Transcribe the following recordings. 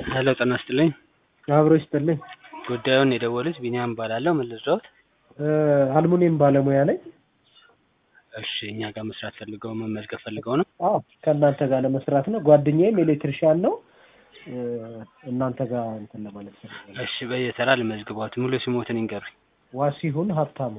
ሄሎ ጤና ይስጥልኝ። አብሮ ይስጥልኝ። ጉዳዩን የደወሉት ቢኒያም እባላለሁ። ምን ልርዳዎት? አልሙኒየም ባለሙያ ነኝ። እሺ እኛ ጋር መስራት ፈልገው መመዝገብ ፈልገው ነው? አዎ ከእናንተ ጋር ለመስራት ነው። ጓደኛዬም ኤሌክትሪሻን ነው። እናንተ ጋር እንትን ለማለት ፈልጋለሁ። እሺ በየተራ ልመዝግቧት። ሙሉ ስሞትን ይንገሩኝ። ዋሲሁን ሀብታሙ።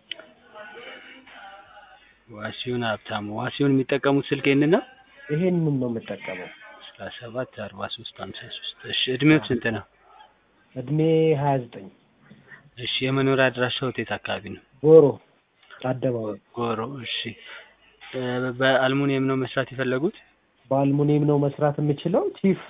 ዋሲሁን ሀብታሙ። ዋሲሁን የሚጠቀሙት ስልክ ይህንን ነው? ይሄንን ነው የምጠቀመው። አስራ ሰባት አርባ ሶስት ሀምሳ ሶስት እሺ እድሜዎት ስንት ነው? እድሜ ሀያ ዘጠኝ እሺ የመኖሪያ አድራሻዎት የት አካባቢ ነው? ጎሮ አደባባይ። ጎሮ እሺ እ በአልሙኒየም ነው መስራት የፈለጉት? በአልሙኒየም ነው መስራት የምችለው። ቺፍ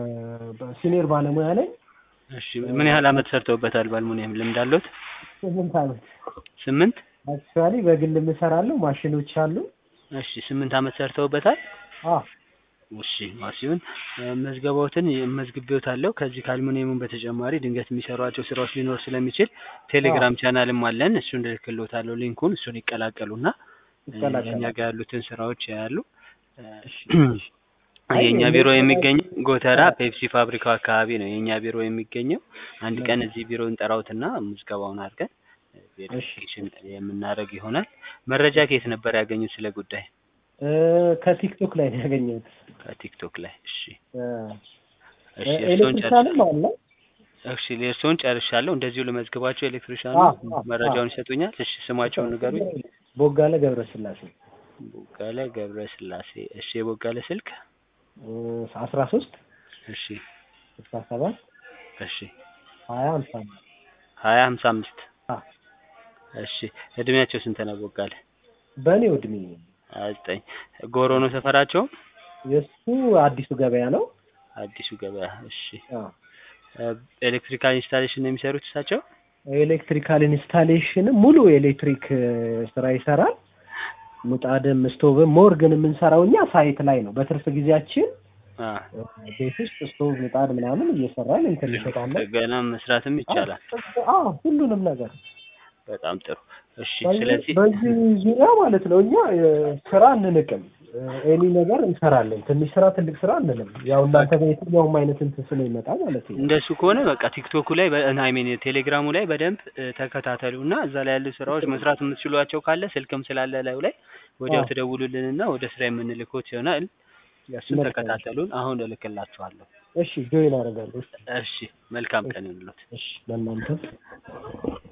ሲኒየር ባለሙያ ነኝ። እሺ ምን ያህል አመት ሰርተውበታል? በአልሙኒየም ልምድ አለዎት? ስምንት አመት ስምንት አክቹዋሊ በግል የምሰራለሁ። ማሽኖች አሉ። እሺ ስምንት አመት ሰርተውበታል? አ እሺ ዋሲሁን መዝገባዎትን መዝግቤዎታለሁ። ከዚህ ከአልሙኒየሙን በተጨማሪ ድንገት የሚሰሯቸው ስራዎች ሊኖር ስለሚችል ቴሌግራም ቻናልም አለን። እሱን እልክልዎታለሁ ሊንኩን። እሱን ይቀላቀሉና ይቀላቀላል። እኛ ጋር ያሉትን ስራዎች ያያሉ። እሺ። የእኛ ቢሮ የሚገኘው ጎተራ ፔፕሲ ፋብሪካው አካባቢ ነው የእኛ ቢሮ የሚገኘው። አንድ ቀን እዚህ ቢሮ እንጠራውትና ምዝገባውን አድርገን ቬሪፊኬሽን የምናደርግ ይሆናል። መረጃ ከየት ነበር ያገኙት ስለ ጉዳይ? እ ከቲክቶክ ላይ ነው ያገኘሁት። ከቲክቶክ ላይ። እሺ እ እሺ እርስዎን ኤሌክትሪሻንም አለ። እሺ እርስዎን ጨርሻለሁ። እንደዚሁ ልመዝግባቸው ኤሌክትሪሻኑ አዎ፣ አዎ፣ መረጃውን ይሰጡኛል። እሺ ስማቸውን ንገሩኝ። ቦጋለ ገብረስላሴ ቦጋለ ገብረ ስላሴ። እሺ የቦጋለ ስልክ? አስራ ሶስት እሺ ስልሳ ሰባት እሺ ሀያ ሀምሳ አምስት ሀያ ሀምሳ አምስት አ እሺ እድሜያቸው ስንት ነው ቦጋለ? በእኔው እድሜ ሀያ ዘጠኝ ጎሮ ነው ሰፈራቸው? የእሱ አዲሱ ገበያ ነው። አዲሱ ገበያ። እሺ አ ኤሌክትሪካል ኢንስታሌሽን ነው የሚሰሩት እሳቸው? ኤሌክትሪካል ኢንስታሌሽን ሙሉ ኤሌክትሪክ ስራ ይሰራል። ምጣድም ስቶቭም ሞር ግን የምንሰራው እኛ ሳይት ላይ ነው። በትርፍ ጊዜያችን አ ቤት ውስጥ ስቶቭ ምጣድ ምናምን እየሰራን እንትን እንሸጣለን። ገና መስራትም ይቻላል። አዎ ሁሉንም ነገር በጣም ጥሩ። እሺ በዚህ ስለዚህ በዚህ ዙሪያ ማለት ነው እኛ እ ስራ አንንቅም። ኤኒ ነገር እንሰራለን። ትንሽ ስራ ትልቅ ስራ አንልም። ያው እናንተ በየትኛውም አይነት እንትን ስለሚመጣ ማለት ነው። እንደሱ ከሆነ በቃ ቲክቶኩ ላይ አይ ሚን ቴሌግራሙ ላይ በደንብ እ ተከታተሉ እና እዛ ላይ ያሉ ስራዎች መስራት የምትችሏቸው ካለ ስልክም ስላለ ላዩ ላይ ወዲያው አዎ። ትደውሉልንና ወደ ስራ የምንልኮት ይሆናል። እሱን መልካም። ተከታተሉን። አሁን እልክላችኋለሁ። እሺ ጆይን አደርጋለሁ። እሺ መልካም ቀን ይሁንልዎት። እሺ ለእናንተ